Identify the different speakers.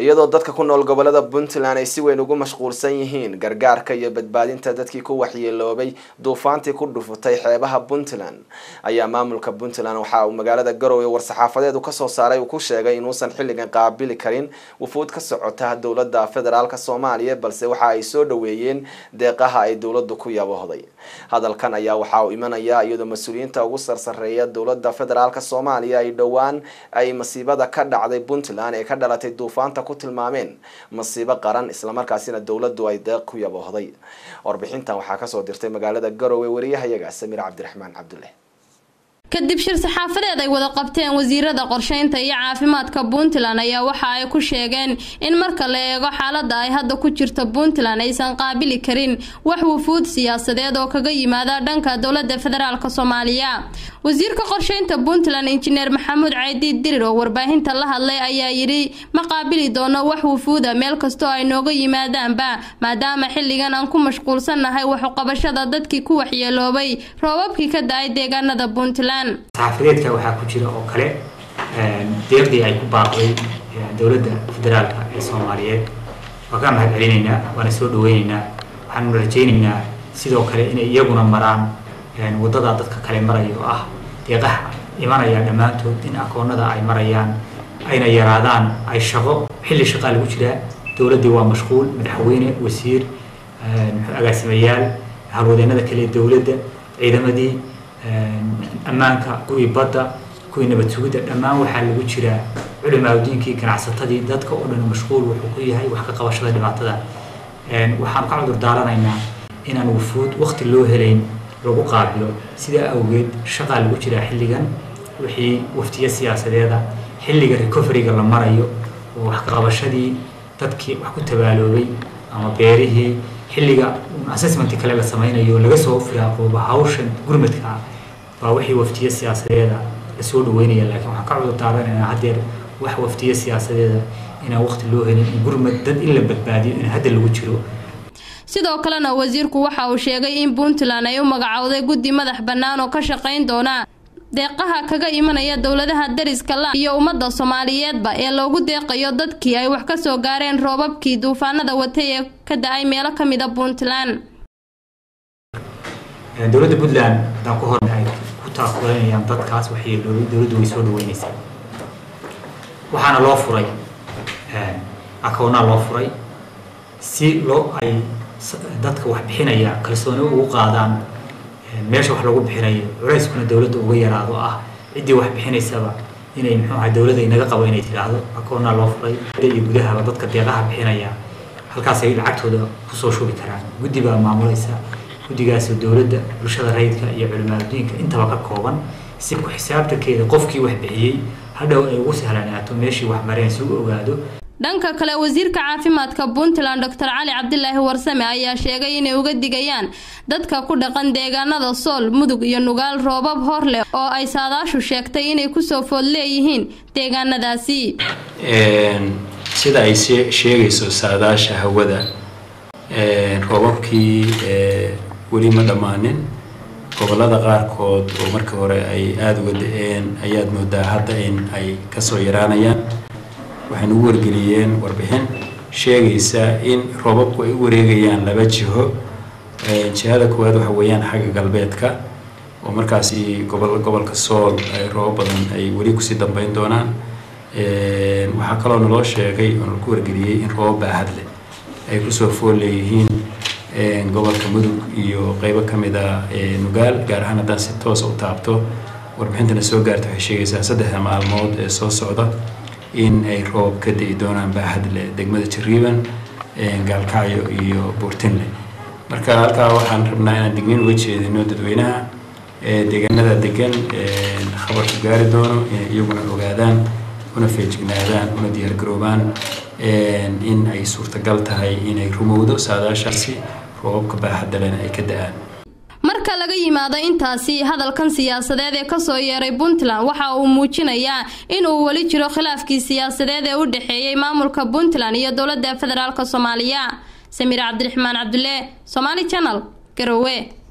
Speaker 1: iyadoo dadka ku nool gobolada puntland ay si weyn ugu mashquulsan yihiin gargaarka iyo badbaadinta dadkii ku waxyeeloobay duufaantii ku dhufatay xeebaha puntland ayaa maamulka puntland waxa uu magaalada garowe war-saxaafadeed uu kasoo saaray uu ku sheegay inuusan xilligan qaabili karin wufuud ka socota dowlada federaalk soomaaliya balse waxa ay soo dhaweeyeen deeqaha ay dowladu ku yaboohday hadalkan ayaa waxa uu imanaya iyadoo mas-uuliyiinta ugu sarsareeya dowlada federaalk soomaaliya ay dhowaan ay masiibada ka dhacday puntland ee ka dhalatay duufaanta ku tilmaameen masiibo qaran islamarkaasina dowladu ay deeq ku yaboohday warbixintan waxaa kasoo dirtay magaalada garowe wariyahayaga samiir cabdiraxmaan cabdulle
Speaker 2: kadib shir saxaafadeed ay wada qabteen wasiirada qorsheynta iyo caafimaadka puntland ayaa waxa ay ku sheegeen in marka la eego xaalada ay hadda ku jirto puntland aysan qaabili karin wax wufuud siyaasadeed oo kaga yimaada dhanka dowlada federaalk soomaaliya wasiirka qorsheynta puntland injineer maxamuud caydiid dirir oo warbaahinta la hadlay ayaa yidhi ma qaabili doono wax wufuuda meel kastoo ay nooga yimaadaanba maadaama xilligan aan ku mashquulsannahay waxuqabashada dadkii ku waxyeeloobay roobabkii ka da-ay deegaanada puntland
Speaker 3: saxaafadeedka waxaa ku jira oo kale deeqdii ay ku baaqday dowladda federaalka ee soomaaliyeed waa kaa mahad celinaynaa waana soo dhaweynaynaa waxaanu rajaynaynaa sidoo kale inay iyaguna maraan waddadaa dadka kale maraya oo ah deeqaha imanaya dhammaantood in akoonada ay marayaan ayna yaraadaan ay shaqo xilli shaqaa lagu jiraa dowladdii waa mashquul madaxweyne wasiir agaasimayaal halwadeenada kale ee dowladda ciidamadii ammaanka kuwii badda kuwii nabad sugidda dhammaan waxaa lagu jiraa culimaadiinkii ganacsatadii dadka oo dhan mashquul wuxuu ku yahay wax ka qabashada dhibaatada waxaan ka cudur daaranaynaa inaan wufuud waqti loo helayn lagu qaabilo sidaa awgeed shaqaa lagu jiraa xilligan wixii waftiyo siyaasadeeda xilliga recoveryga la marayo oo wax ka qabashadii dadkii wax ku tabaaloobay ama beerihii xilliga assessment kale la sameynayo laga soo firaaqooba hawshan gurmadka ah waa wixii waftiyo siyaasadeeda lasoo dhaweynaya laakiin waxaan ka cudur daaranaynaa haddeer wax waftiyo siyaasadeeda inaan waqti loo helin in gurmad dad in la badbaadiyo in hadda lagu jiro
Speaker 2: sidoo kalena wasiirku waxa uu sheegay in puntland ay u magacowday guddi madax bannaan oo ka shaqayn doona deeqaha kaga imanaya dowladaha dariska la iyo ummadda soomaaliyeedba ee loogu deeqayo dadkii ay wax ka soo gaareen roobabkii duufaanada watay ee ka da-ay meelo ka mid a puntland
Speaker 3: dowladda puntland haddaan ku horna ay ku taakulanayaan dadkaas waxyeeloobay dowladdu way soo dhaweynaysaa waxaana loo furay akoonaa loo furay si loo ay dadka wax bixinaya kalsooni ugu qaadaan meesha wax lagu bixinayo culeyskuna dowladda uga yaraado ah ciddii wax bixinaysaba inay muxuu ahay dowladda inaga qabo inay tidhaahdo akoonaa loo furay iyo gudahaba dadka deeqaha bixinaya halkaasay lacagtooda kusoo shubi karaan guddi baa maamulaysa guddigaasoo dowladda bulshada rayidka iyo culimaadudiinka intaba ka kooban si ku xisaabtankeeda qofkii wax bixiyey hadhow ay ugu sahlanaato meeshii wax mareen si u ogaado
Speaker 2: dhanka kale wasiirka caafimaadka puntland doctor cali cabdilaahi warsame ayaa sheegay inay uga digayaan dadka ku dhaqan deegaanada sool mudug iyo nugaal roobab hor leh oo ay saadaashu sheegtay inay kusoo food leeyihiin deegaanadaasi
Speaker 4: sida ay sheegayso saadaasha hawada roobabkii weli ma dhammaanin gobolada qaarkood oo markii hore ay aada uga da-een ayaad moodaa hadda in ay kasoo yaraanayaan waxaynu ugu wargeliyeen warbixin sheegaysa in roobabku ay u wareegayaan laba jiho jihada koowaad waxa weeyaan xagga galbeedka oo markaasi gobol gobolka sool ay roobab badan ay weli kusii dambeyn doonaan waxaa kaloo naloo sheegay oo nalaku wargeliyey in roobab baahad leh ay kusoo fool leeyihiin gobolka mudug iyo qeybo ka mid a nugaal gaar ahaan haddaan si toosa u taabto warbixintana soo gaarta waxay sheegaysaa saddexda maalmood ee soo socda in ay roob ka di'i doonaan baahad leh degmada jariiban gaalkacyo iyo buurtinle marka halkaa waxaan rabnaa inaan digniin uga jeedino dadweynaha deegaanada degan khabarku gaari doono inay iyaguna ogaadaan una feejignaadaan una diyaargaroobaan in ay suurtagal tahay inay rumowdo saadaashaasi roobabka baaxadalena ay ka da-aan
Speaker 2: marka laga yimaado intaasi hadalkan siyaasadeed ee kasoo yeeray puntland waxa uu muujinayaa inuu weli jiro khilaafkii siyaasadeed ee u dhexeeyey maamulka puntland iyo dowladda federaalk soomaaliya samiir cabdiraxmaan cabdulle somaali janal garowe